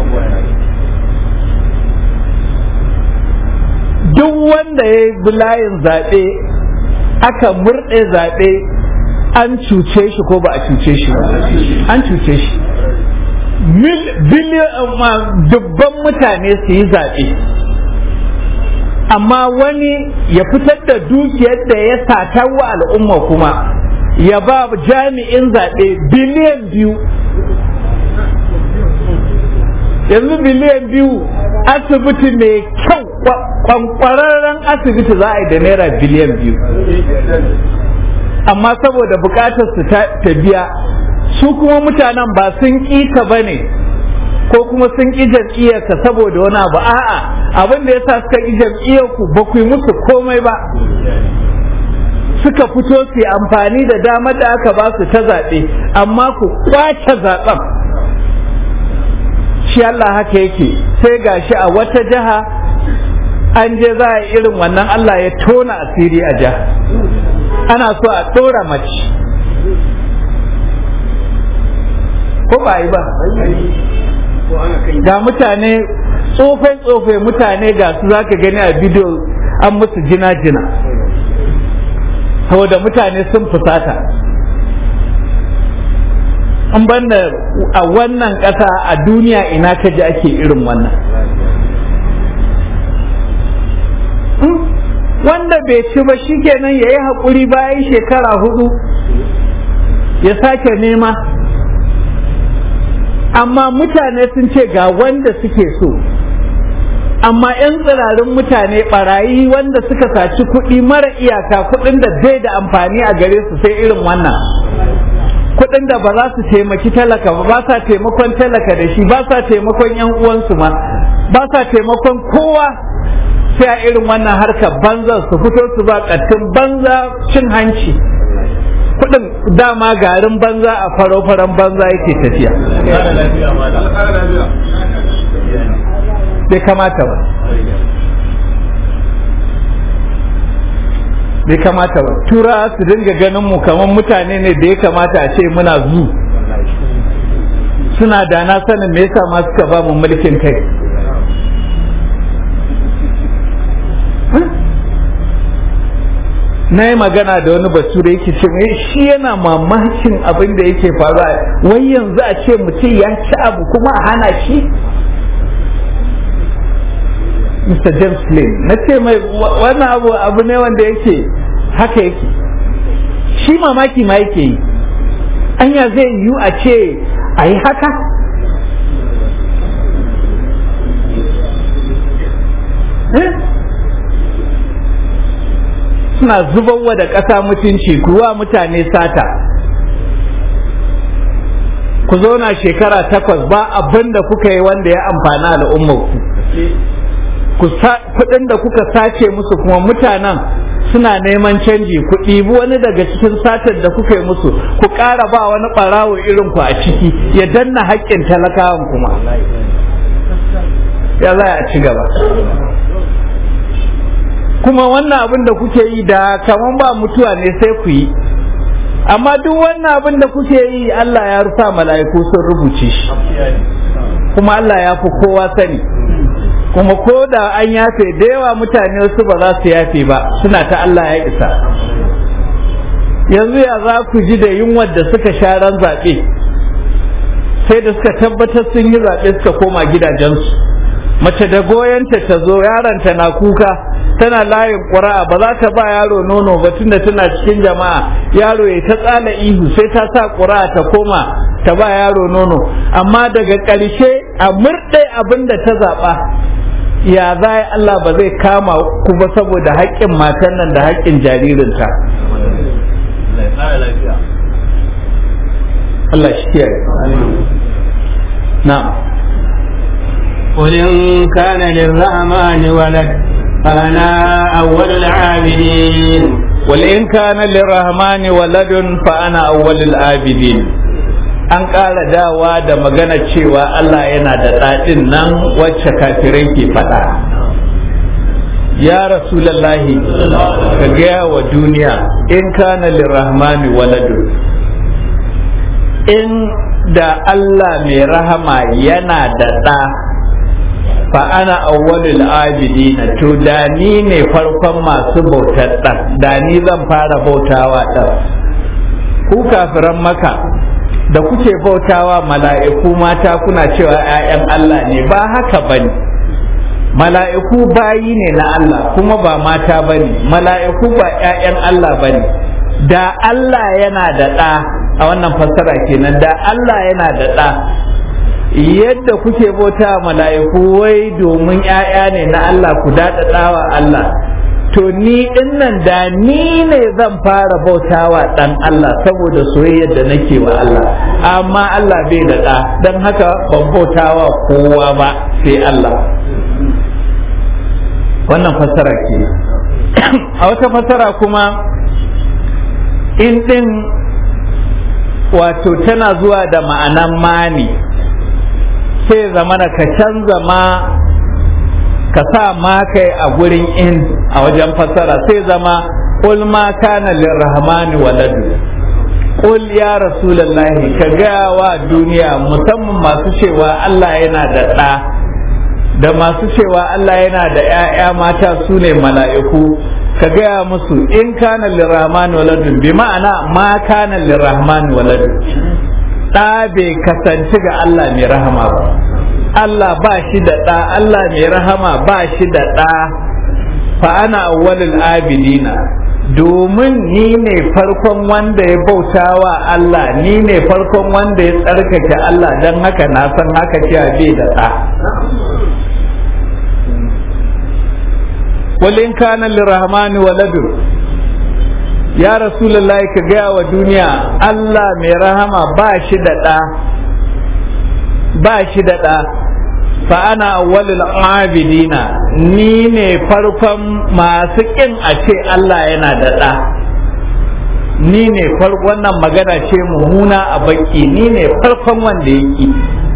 duk wanda ya yi layin zaɓe aka murɗe zaɓe an cuce shi ko ba a cuce shi an cuce shi dubban mutane su yi zaɓe amma wani ya fitar da dukiyar da ya sata wa al'umma kuma ya ba jami'in zaɓe biliyan biyu yanzu biliyan biyu asibiti mai kyau kwankwararren asibiti za a yi da naira biliyan biyu amma saboda bukatar su ta biya su kuma mutanen ba sun ƙi ka ba ne ko kuma sun ƙi jam'iyyarka saboda wani abu a'a abin da yasa suka ƙi jam'iyyarku ba ku yi musu komai ba suka fito su yi amfani da damar da aka ba su ta zaɓe amma ku kwace zaɓen shi Allah haka yake sai gashi a wata jiha an je za a irin wannan Allah ya tona asiri a jiha ana so a ɗora mace ko ba yi ba ga mutane tsofai-tsofai mutane ga su za ka gani a bidiyo an musu jina-jina saboda mutane sun fusata an banda a wannan ƙasa a duniya ina ka ji ake irin wannan wanda bai ci ba shikenan ya yi haƙuri bayan shekara hudu ya sake nema amma mutane sun ce ga wanda suke so amma 'yan tsirarin mutane barayi wanda suka saci kuɗi mara iyaka kuɗin da bai da amfani a gare su sai irin wannan kuɗin da ba za su taimaki talaka ba ba sa taimakon talaka da shi ba sa taimakon yan uwansu ma ba sa taimakon kowa sai a irin wannan harkar banza su fito su ba ƙattun banza cin hanci kuɗin dama garin banza a faro-faron banza yake tafiya bai kamata ba bai kamata ba tura su dinga ganin mu kamar mutane ne da ya kamata a ce muna zu suna da na sanin me yasa ma suka ba mu mulkin kai na yi magana da wani bature yake ce mai shi yana mamakin abin da yake faruwa wai yanzu a ce mutum ya ci abu kuma a hana shi Mr. James Lane na ce mai wannan abu abu ne wanda yake haka yake shi mamaki ma yake yi anya zai yiwu a ce a yi haka suna zubarwa da ƙasa mutunci kuwa mutane sata ku zauna shekara takwas ba abin da kuka yi wanda ya amfana al'ummarku kuɗin da kuka sace musu kuma mutanen suna neman canji ku ɗibi wani daga cikin satar da kuka yi musu ku ƙara ba wani ɓarawo irin ku a ciki ya danna haƙƙin talakawan kuma ya za a ci gaba kuma wannan abin da kuke yi da kaman ba mutuwa ne sai ku yi amma duk wannan abin da kuke yi Allah ya rufa mala'iku sun rubuce shi kuma Allah ya fi kowa sani kuma ko da an yafe da yawa mutane wasu ba za su yafe ba suna ta Allah ya isa yanzu ya za ku ji da yunwar da suka sha ran zaɓe sai da suka tabbatar sun yi zaɓe suka koma gidajensu mace da goyonta ta zo yaronta na kuka tana layin ƙura'a ba za ta ba yaro nono ba tunda tana cikin jama'a yaro ya ta tsala ihu sai ta sa ƙura'a ta koma ta ba yaro nono amma daga ƙarshe a murɗe abin da ta zaɓa ya za Allah ba zai kama ku ba saboda haƙƙin matan nan da haƙƙin jaririnta Allah shi kiyaye na'am قل إن كان للرحمن ولد فأنا أول العابدين قل إن كان للرحمن ولد فأنا أول العابدين an ƙara dawa da magana cewa Allah yana da ɗaɗin nan wacce kafirai ke faɗa ya rasulallahi ka gaya wa duniya in kana lirrahmani waladun in da Allah mai rahama yana da ɗa fa ana awwalul abidina to da ni ne farkon masu bautar ɗan da ni zan fara bautawa ɗan ku kafiran maka da kuke bautawa mala'iku mata kuna cewa ‘ya'yan Allah ne ba haka ba ne mala'iku bayi ne na Allah kuma ba mata ba ne mala'iku ba ‘ya'yan Allah ba ne da Allah yana da ɗa a wannan fassara kenan da Allah yana da ɗa yadda kuke bauta mala'iku wai domin ‘ya'ya ne na Allah ku daɗaɗawa Allah to ni nan da ni ne zan fara bautawa ɗan Allah saboda soyayyar da nake wa Allah amma Allah bai da ɗa don haka ban bautawa kowa ba sai Allah wannan fassara ke a wata fassara kuma in ɗin wato tana zuwa da ma'anan mani sai zamana ka canza ma ka sa ma kai a gurin in a wajen fassara sai zama qul ma kana lirrahmani waladu qul ya rasulullahi ka gaya wa duniya musamman masu cewa Allah yana da ɗa da masu cewa Allah yana da ‘ya'ya mata su ne mala'iku ka gaya musu in kana lirrahmani waladu bi ma'ana ma kana lirrahmani waladu ɗa bai kasance ga Allah mai rahama ba Allah ba shi da ɗa Allah mai rahama ba shi da ɗa fa ana awwalul abidina domin ni ne farkon wanda ya bauta wa Allah ni ne farkon wanda ya tsarkake Allah don haka na san haka cewa bai da ɗa walin kana lirahmani waladu ya rasulullahi ka gaya wa duniya Allah mai rahama ba shi da ɗa ba shi da ɗa fa ana awwalul abidina ni ne farkon masu ƙin a ce Allah yana da ɗa ni ne farkon wannan magana ce mummuna a baki ni ne farkon wanda ya ƙi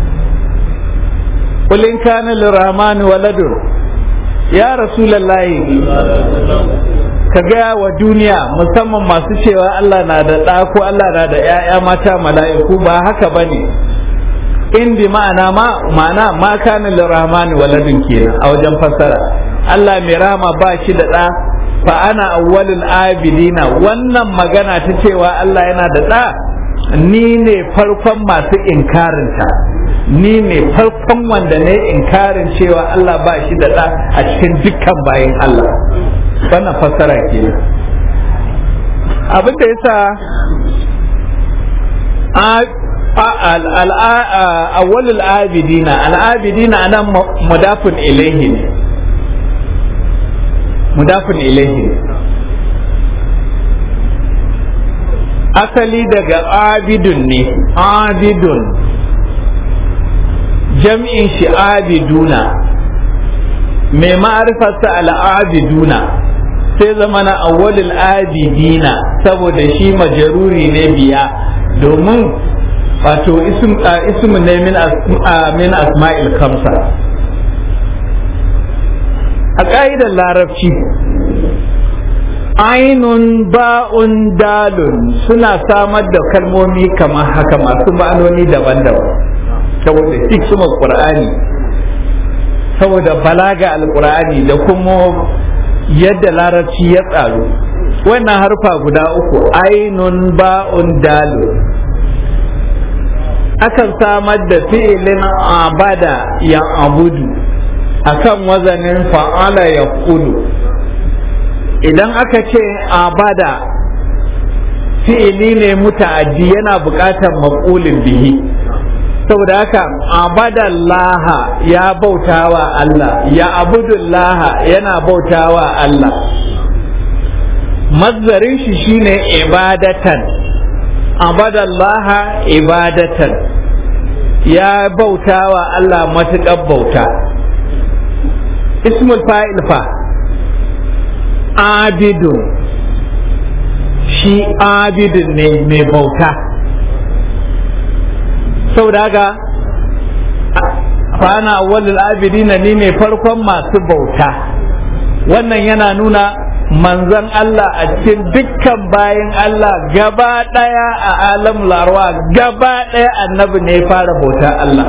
kulin kana lirrahmani waladun ya rasulullahi ka gaya wa duniya musamman masu cewa Allah na da ɗa ko Allah na da ‘ya'ya mata mala'iku ba haka ba ne in bi ma'ana ma ma'ana ma kana lirrahmani waladun kenan a wajen fassara Allah mai rahama ba shi da ɗa fa ana awwalul abidina wannan magana ta cewa Allah yana da ɗa ni ne farkon masu inkarinta ni ne farkon wanda ne inkarin cewa Allah ba shi da ɗa a cikin dukkan bayan Allah wannan fassara ke abin da yasa awwalul abidina al'abidina anan mudafun ilaihi ne mudafun ilaihi ne asali daga abidun ne abidun jam'in shi abiduna mai ma'arifarsa al'abiduna sai zama na awwalul abidina saboda shi majaruri ne biya domin wato ism ne min asma'il kamsa a ƙa'idar larabci ainun ba'un dalun suna samar da kalmomi kamar haka masu ma'anoni daban-daban saboda hikimar qur'ani saboda balaga alqur'ani da kuma yadda larabci ya tsaro wannan harfa guda uku ainun ba'un dalun akan samar da fi'ilin abada ya abudu akan wazanin fa'ala ya kulu idan aka ce abada fi'ili ne muta'addi yana buƙatar maƙulin bihi saboda haka abadallaha ya bautawa Allah ya abudullaha yana bautawa Allah mazzarin shi shine ibadatan abadallaha ibadatan ya bautawa Allah matuƙar bauta ismul fa'il fa abidun shi abidun ne mai bauta saboda haka fana awwalul abidina ni ne farkon masu bauta wannan yana nuna manzon Allah a cikin dukkan bayan Allah gaba daya a alam larwa gaba daya annabi ne fara bauta Allah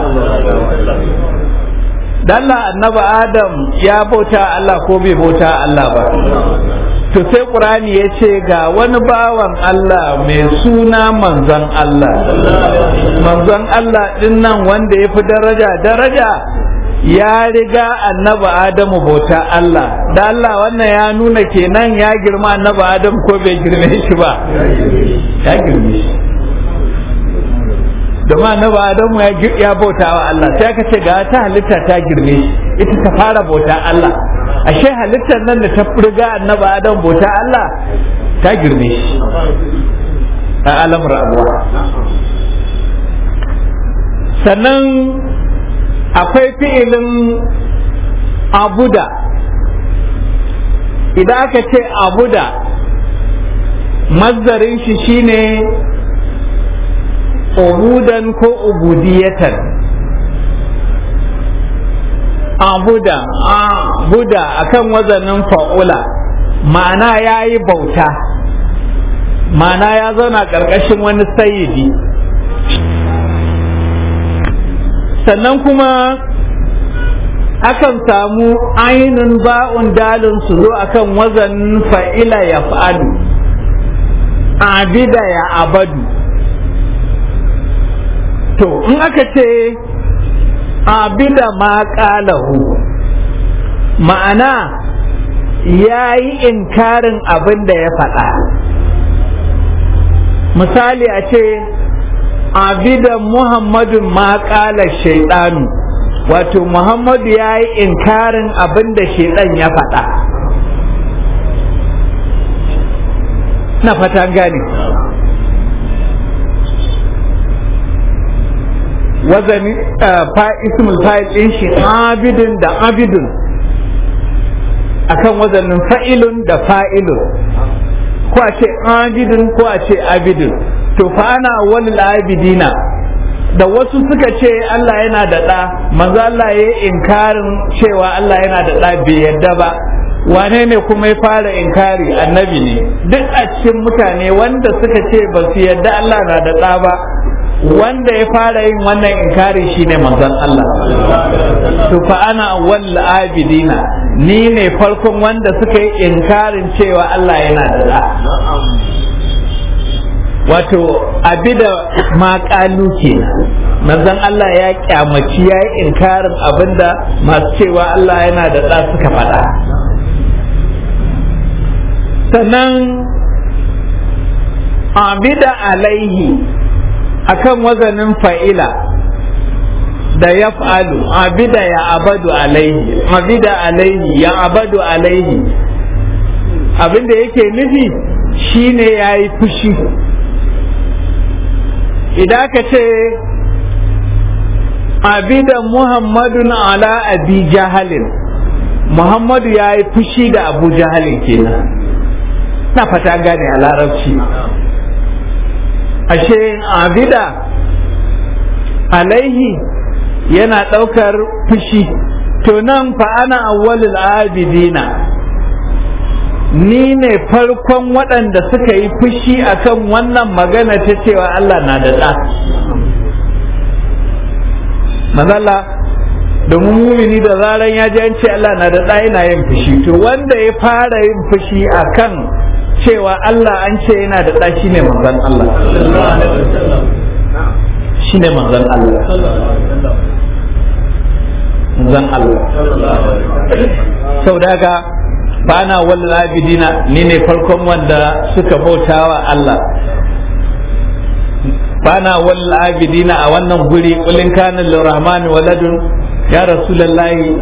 Allah annabi Adam ya bauta Allah ko bai bauta Allah ba to sai Qur'ani ya ce ga wani bawan Allah mai suna manzon Allah manzon Allah din nan wanda ya fi daraja daraja ya riga annabi Adamu bauta Allah da Allah wannan ya nuna kenan ya girma annabi Adam ko bai girme shi ba ya girme shi domin annabi Adamu ya bauta wa Allah sai aka ce ga ta halitta ta girme shi ita ta fara bauta Allah ashe halittar nan da ta riga annabi Adam bauta Allah ta girme shi a alam rayuwa sannan akwai fi'ilin abuda idan aka ce abuda mazdarin shi shine ubudan ko ubudiyatan abuda abuda akan wazanin fa'ula ma'ana ya yi bauta ma'ana ya zauna ƙarƙashin wani sayidi sannan kuma akan samu ainun ba'un dalin su zo akan wazanin fa'ila ya fa'alu abida ya abadu to in aka ce abida ma ƙalahu ma'ana ya yi inkarin abin da ya faɗa misali a ce abida muhammadun ma ƙala shaidanu wato muhammadu ya yi inkarin abin da shaidan ya faɗa na fata gane wazani fa ismul fa'il din shi abidun da abidun akan wazanin fa'ilun da fa'ilun ko a ce abidun ko a ce abidun to fa ana wani abidina da wasu suka ce Allah yana da ɗa manzo Allah ya yi inkarin cewa Allah yana da ɗa bai yadda ba wane ne kuma ya fara inkari annabi ne duk a cikin mutane wanda suka ce ba su yadda Allah na da ɗa ba wanda ya fara yin wannan inkari shine manzon Allah to fa ana wal abidina ni ne farkon wanda suka yi inkarin cewa Allah yana da ɗa wato abida maƙalu ke manzon Allah ya kyamaci ya yi inkarin abinda masu cewa Allah yana da ɗa suka faɗa sannan abida alaihi akan wazanin fa'ila da ya fa'alu abida ya abadu alaihi abida alaihi ya abadu alaihi abinda yake nufi shine ya yi fushi idan ka ce abida muhammadun ala abi jahalin muhammadu ya yi fushi da abu jahalin kenan na fata gane a larabci ashe abida alaihi yana ɗaukar fushi to nan fa ana awwalul abidina ni ne farkon waɗanda suka yi fushi akan wannan magana ta cewa Allah na da ɗa mazalla domin mumini da zaran ya ji an ce Allah na da ɗa yana yin fushi to wanda ya fara yin fushi akan cewa Allah an ce yana da ɗa shine manzon Allah shine manzon Allah manzon Allah sau da haka bana wal abidina ni ne farkon wanda suka bautawa Allah bana wal abidina a wannan guri kulin kana lirrahmani waladun ya rasulullahi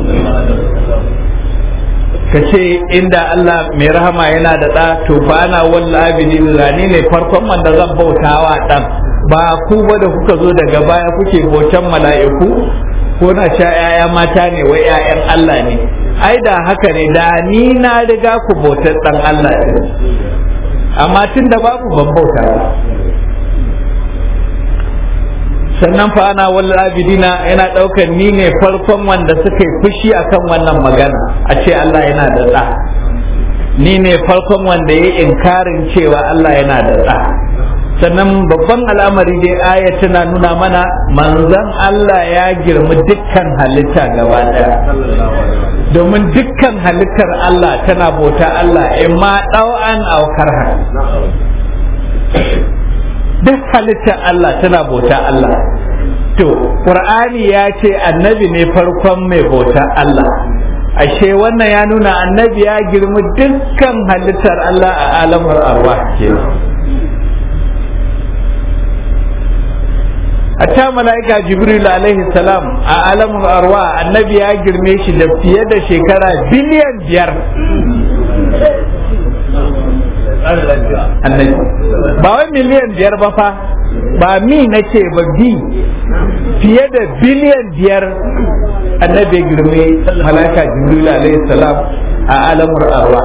ka ce inda Allah mai rahama yana da ɗa to bana wal abidina ni ne farkon wanda zan bautawa ɗan ba ku ba da kuka zo daga baya kuke bautan mala'iku ko na sha 'ya'ya mata ne wai 'ya'yan Allah ne ai da haka ne da ni na riga ku bautar dan Allah ne amma tun da babu ban bauta ba sannan fa ana wal abidina yana daukar ni ne farkon wanda suka yi fushi akan wannan magana a ce Allah yana da da ni ne farkon wanda ya inkarin cewa Allah yana da da sannan babban al'amari dai aya tana nuna mana manzon Allah ya girmi dukkan halitta gaba daya domin dukkan halittar Allah tana bauta Allah in ma ɗau'an aukar duk halittar Allah tana bauta Allah to ƙur'ani ya ce annabi ne farkon mai bauta Allah ashe wannan ya nuna annabi ya girmi dukkan halittar Allah a alamar arwah kenan hatta mala'ika jibril alaihi salam a alamun arwa annabi ya girme shi da fiye da shekara biliyan biyar annabi ba wai miliyan biyar ba fa ba mi na ce ba bi fiye da biliyan biyar annabi ya girme mala'ika jibril alaihi salam a alamun arwa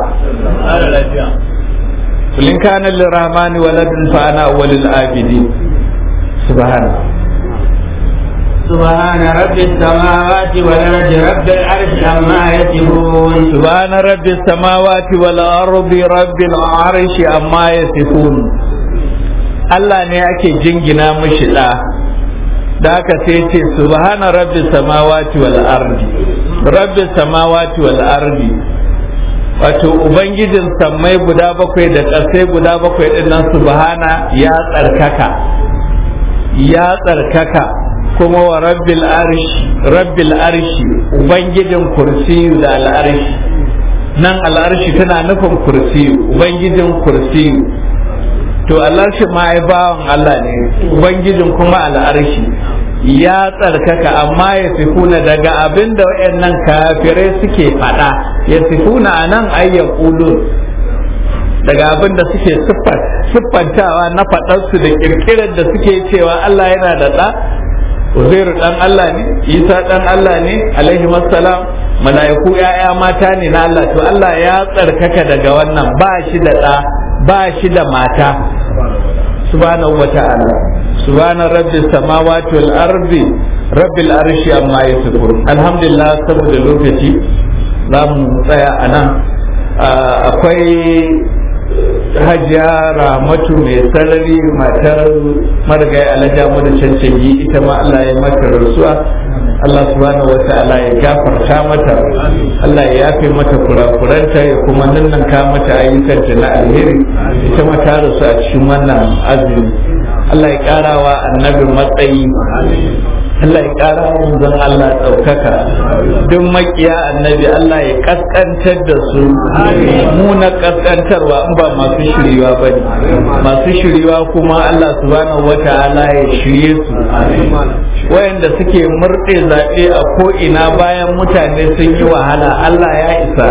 kulin kana lirrahmani waladun fa ana walil abidi subhanahu سبحان رب السماوات والأرض رب العرش عما يصفون سبحان رب السماوات والأرض رب العرش عما يصفون Allah ne ake jingina mishi ɗa da aka sai ce subhana rabbi samawati wal ardi rabbi samawati wal ardi wato ubangijin sammai guda bakwai da ƙasai guda bakwai ɗin nan subhana ya tsarkaka ya tsarkaka kuma wa rabbil arshi rabbil arshi ubangijin kursiyu da al'arshi nan al'arshi tana nufin kursiyu ubangijin kursiyu to al'arshi ma ai bawan Allah ne ubangijin kuma al'arshi ya tsarkaka amma ya sifuna daga abin da waɗannan kafirai suke faɗa ya sifuna a nan ayyan daga abin da suke siffantawa na faɗarsu da ƙirƙirar da suke cewa Allah yana da ɗa Uzairu ɗan Allah ne Isa ɗan Allah ne alaihi salam mala'iku ‘ya'ya mata ne na Allah to Allah ya tsarkaka daga wannan ba shi da ɗa ba shi da mata subhanahu wa ta'ala subhana rabbi samawati wal ardi rabbil arshi amma yasifun alhamdulillah saboda lokaci za mu tsaya a nan akwai hajiya ramatu mai sarari matar marigayi alhaja mu da cancanci ita ma Allah ya mata rasuwa Allah subhanahu wa ta'ala ya gafarta mata Allah ya yafe mata kurakuranta ya kuma nannanka mata ayyukanta na alheri ita ma ta rasu a cikin wannan azumi Allah ya karawa annabi matsayi Allah ya ƙara manzon Allah ɗaukaka duk makiya annabi Allah ya kaskantar da su mu na kaskantarwa in ba masu shiriwa ba ne masu shiriwa kuma Allah subhanahu wa ta'ala ya shirye su wayanda suke murɗe zaɓe a ko'ina bayan mutane sun yi wahala Allah ya isa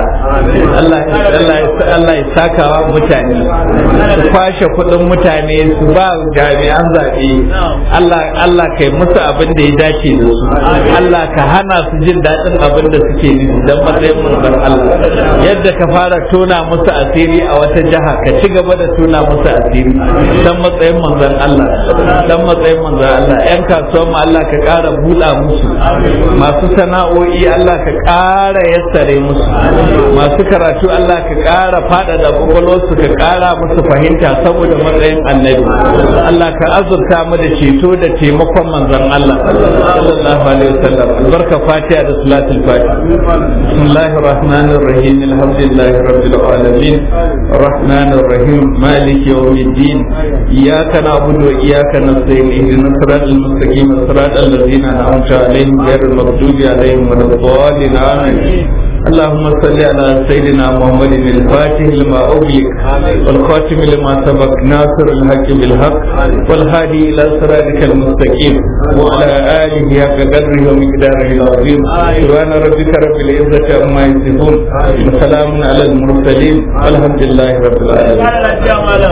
Allah ya sakawa mutane su kwashe kuɗin mutane su ba jami'an zaɓe Allah kai musu abin da ya dace da su Allah ka hana su jin daɗin abin da suke nufi don matsayin manzon Allah yadda ka fara tona musu asiri a wata jiha ka ci gaba da tona musu asiri don matsayin manzon Allah don matsayin manzon Allah yan kasuwan mu Allah ka ƙara buɗa musu masu sana'o'i Allah ka ƙara yassare musu masu karatu Allah ka ƙara faɗaɗa kwakwalwarsu ka ƙara musu fahimta saboda matsayin annabi Allah ka azurta mu da ceto da taimakon manzon Allah sallallahu alaihi wasallam albarka fatiha da salatul fatiha bismillahir rahmanir rahim alhamdulillahi rabbil alamin arrahmanir rahim maliki yawmiddin iyyaka na'budu wa iyyaka nasta'in ihdinas siratal mustaqim siratal ladzina an'amta alaihim ghayril maghdubi alaihim waladdallin amin اللهم صل على سيدنا محمد الفاتح لما أغلق والخاتم لما سبق ناصر الحق بالحق والهادي إلى صراطك المستقيم وعلى آله حق قدره ومقداره العظيم سبحان ربك رب العزة عما يصفون وسلام على المرسلين والحمد لله رب العالمين